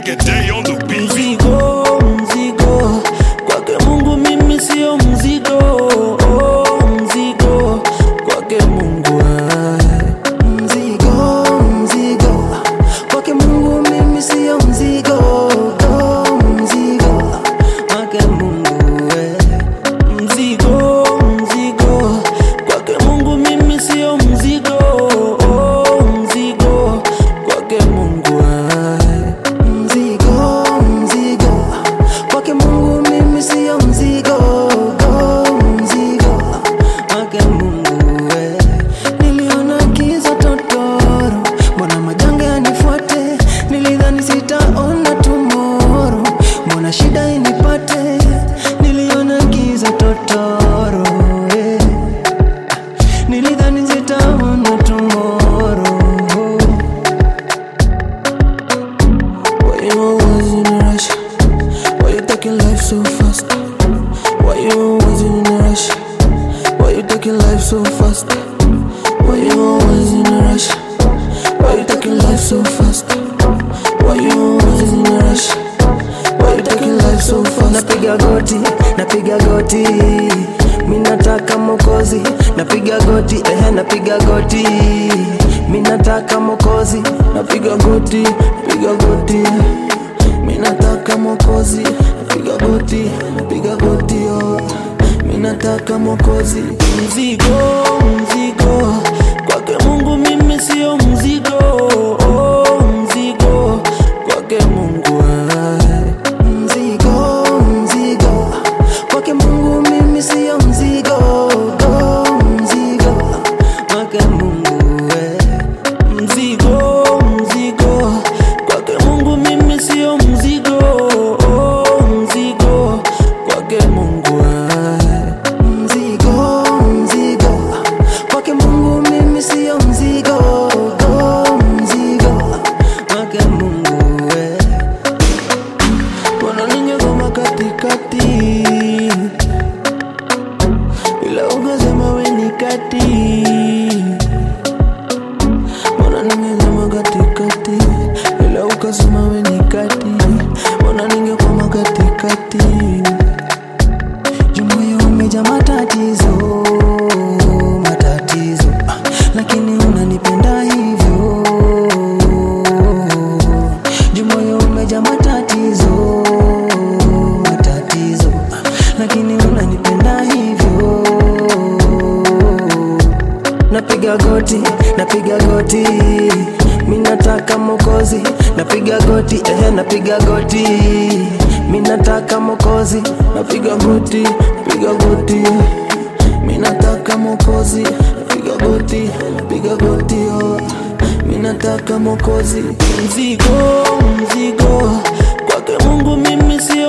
Day on the beat. mzigo mzigo kwake mungu mimi sio mzigo oh, mzigo kwake mungu ah. mzigo mzigo kwake mungu mimi siyo mzigo oh, mzigo kwake mungu eh. mzigo mzigo kwake mungu mimi sio mzigo oh, mzigo kwake mungu ah. mzigo mzigo kwake mungu mimi siyo mzigo oh, mzigo kwake mungu eh. niliona giza totoro mbona majanga yanifuate nilidhani sitaona tumoro mbona shida inipate niliona giza totoro eh. nilidhani sitaona tumoro Why you always in a rush? Why you taking life so fast? Why you always in a rush? Why you taking life so fast? Why you always in a rush? Why you taking life so fast? Why you always in a rush? Why you taking life so fast? Napiga goti, napiga goti, mi nataka mokozi. Napiga goti, eh, napiga goti, mi nataka mokozi. Napiga goti, napiga goti, mi nataka mokozi. Napiga goti, napiga goti, oh, mi nataka mokozi. mzigo mzigo kwake mungu mimi sio mzigo oh, mzigo kwake mungu ah. mzigo mzigo kwake mungu mimi siyo mzigo oh, mzigo kwake mungu eh. mzigo mzigo kwake mungu mimi sio mzigo oh, mzigo kwake mungu ah. mzigo mzigo kwake mungu mimi siyo mzigo oh, mzigo kwake mungu eh. wananingegoma katikati ila ukasema weni kati wananingegoma katikati ila ukasema weni kati wananingegoma katikati jumoyo umeja matatizo matatizo ah, lakini unanipenda hivyo jumoyo umeja matatizo matatizo ah, lakini unanipenda hivyo napiga goti napiga goti mi nataka mokozi napiga goti eh, napiga goti mi nataka mokozi napiga goti napiga goti mi nataka mokozi napiga goti napiga goti oh. mi nataka mokozi mzigo mzigo kwake mungu mimi sio